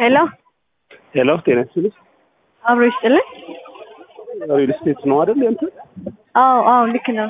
ሄሎ ሄሎ ጤና ይስጥልኝ። አብሮ ይስጥልኝ። ሪል ስቴት ነው አይደል? ያንተ አዎ አዎ ልክ ነው።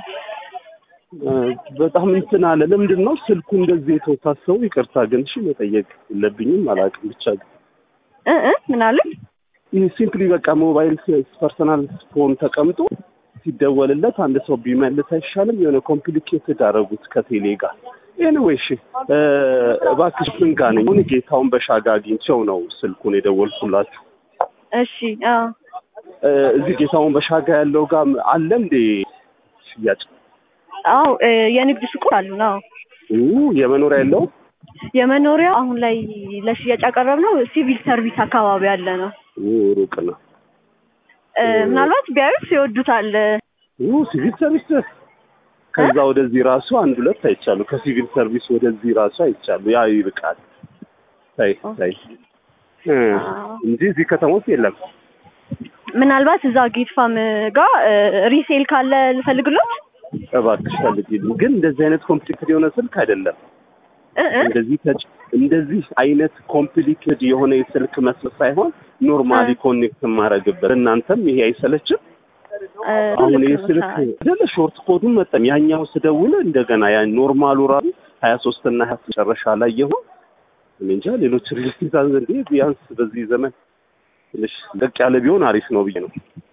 በጣም እንትን አለ። ለምንድን ነው ስልኩ እንደዚህ የተወሳሰቡ? ይቅርታ ግን እሺ መጠየቅ የለብኝም አላውቅም። ብቻ ግን እ እ ምን አለ? ይህ ሲምፕሊ በቃ ሞባይል ፐርሰናል ፎን ተቀምጦ ሲደወልለት አንድ ሰው ቢመልስ አይሻልም? የሆነ ኮምፕሊኬትድ አደረጉት ከቴሌ ጋር። ኤኒዌይ እሺ እባክሽ ምን ጋር ነኝ? አሁን ጌታውን በሻጋ አግኝቼው ነው ስልኩን የደወልኩላችሁ። እሺ አዎ እዚህ ጌታውን በሻጋ ያለው ጋር አለ እንዴ ሽያጭ? አዎ እ የንግድ ሱቆች አሉ ነው። ኡ የመኖሪያ ያለው የመኖሪያ አሁን ላይ ለሽያጭ ያቀረብነው ሲቪል ሰርቪስ አካባቢ ያለ ነው። ኡ ሩቅ ነው። እ ምናልባት ቢያዩት ይወዱታል። ኡ ሲቪል ሰርቪስ ከዛ ወደዚህ ራሱ አንድ ሁለት አይቻሉ። ከሲቪል ሰርቪስ ወደዚህ ራሱ አይቻሉ። ያ ይርቃል። ታይ ታይ እ እንጂ እዚህ ከተማ ውስጥ የለም። ምናልባት እዛ ጌት ፋም ጋር እ ሪሴል ካለ ልፈልግሎት። እባክሽ ፈልጊልኝ። ግን እንደዚህ አይነት ኮምፕሊኬትድ የሆነ ስልክ አይደለም። እ እ እንደዚህ ተጭ እንደዚህ አይነት ኮምፕሊኬትድ የሆነ የስልክ መስመር ሳይሆን ኖርማሊ ኮኔክት የማደርግበት እናንተም ይሄ አይሰለችም? እ አሁን ልክ ይህ ነው። ስልክ አይደለ ሾርት ኮዱን መጠም ያኛው ስደውል እንደገና ያ ኖርማሉ ራሱ ሀያ ሶስት እና ሀያ መጨረሻ ላይ የሆን እኔ እንጃ ሌሎች ሪልስቴት እንዴ ቢያንስ በዚህ ዘመን ትንሽ ለቅ ያለ ቢሆን አሪፍ ነው ብዬ ነው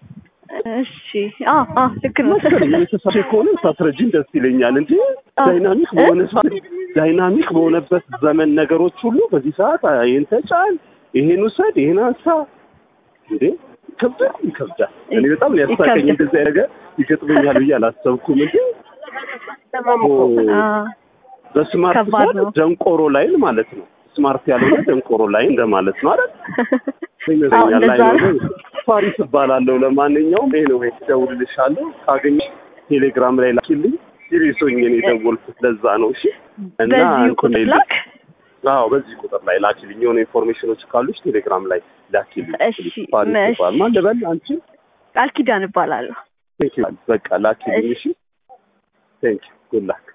እሺ አዎ አዎ ልክ ነው። መሰለኝ። የተሳሳተ ከሆነ ሳትረጂኝ ደስ ይለኛል እንጂ ዳይናሚክ በሆነ ሰዓት ዳይናሚክ በሆነበት ዘመን ነገሮች ሁሉ በዚህ ሰዓት ይህን ተጫን፣ ይሄን ውሰድ፣ ይሄን አንሳ እንዴ ይከብዳል፣ ይከብዳል። እኔ በጣም ሊያሳቀኝ ይከብዳል። እንደዚህ ነገር ይገጥመኛል ብዬ አላሰብኩም እንጂ አዎ በስማርት ከባድ ፎን ነው። ደንቆሮ ላይን ማለት ነው። ስማርት ያልሆነ ደንቆሮ ላይን እንደማለት ነው አይደል? አዎ ይመስለኛል። እንደዛ ላይ ነው። ነው። ፓሪስ እባላለሁ። ለማንኛውም ይሄ ነው እደውልልሻለሁ። ካገኘሽ ቴሌግራም ላይ ላኪልኝ። ሲሪየስ ሆኜ ነው የደወልኩት። ለዛ ነው እሺ። እና በዚሁ እንትን ቁጥር ላይ ላክ። አዎ፣ በዚህ ቁጥር ላይ ላኪልኝ። የሆነ ኢንፎርሜሽኖች ካሉሽ ቴሌግራም ላይ ላኪልኝ። እሺ፣ ፓሪስ እሺ። ይባል ማን ልበል? አንቺ ቃል ኪዳን እባላለሁ። ቴንክ ዩ። በቃ ላኪልኝ። እሺ፣ ቴንክ ዩ። ጉድ ላክ